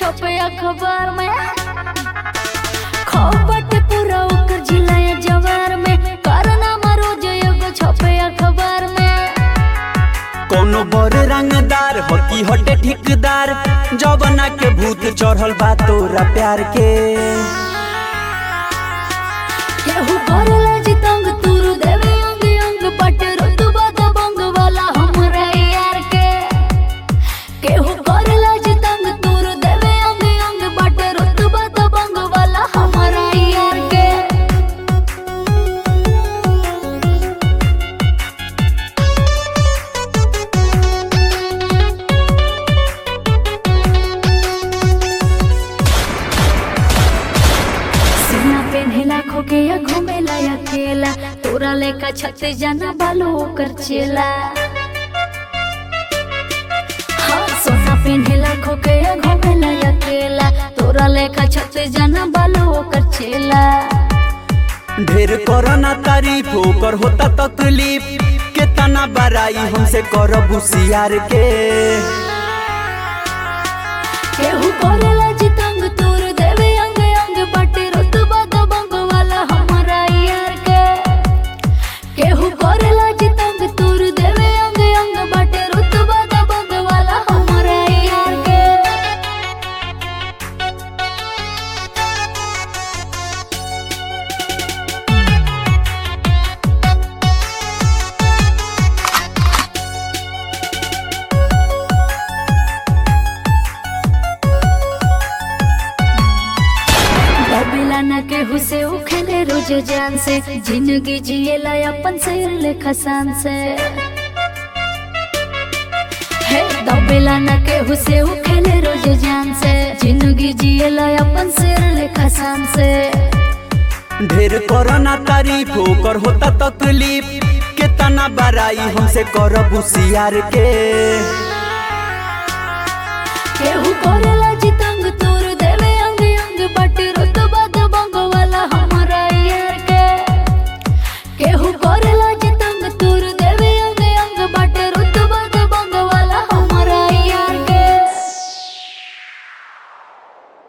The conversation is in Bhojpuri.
छपे अखबार में खपट पूरा ओकर जिला या जवार में कारनामा रोज एगो छपे अखबार में कोनो बड़ रंगदार हकी हटे ठिकदार जवना के भूत चढ़ल बा तोरा प्यार के केहू करेला जितंग तुरु देवे अंग अंग पट रुतबा दबंग वाला हमरा यार के केहू करेला जितंग तुरु देवे अंग अंग पट रुतबा दबंग वाला हमरा यार के सीना पेन्हेला खोके या घूमेला अकेला तोरा लेका छत जाना बालो ओकर चेला हाँ सोना पेन्हेला खोके या घूमेला अकेला तोरा लेका छत जाना बालो ओकर चेला ढेर करना तारीफ ओकर होता तकलीफ केतना बड़ाई हमसे करब होशियार के केहू करेला जितंग तोर देवे अंग अंग बटे रुतबा दबंग वाला हमरा यार के केहू करेला जितंग तोर देवे अंग अंग बटे रुतबा दबंग वाला हमरा यार के डबेला न केहू से उखेले रोज जान से जिंदगी जिएला अपन शेर लेखा शान से हे दबेला न केहू से उखेले रोज जान से जिंदगी जिएला अपन शेर लेखा शान से ढेर करना तारीफ ओकर होता तकलीफ केतना बड़ाई हमसे करब होशियार के केहू करेला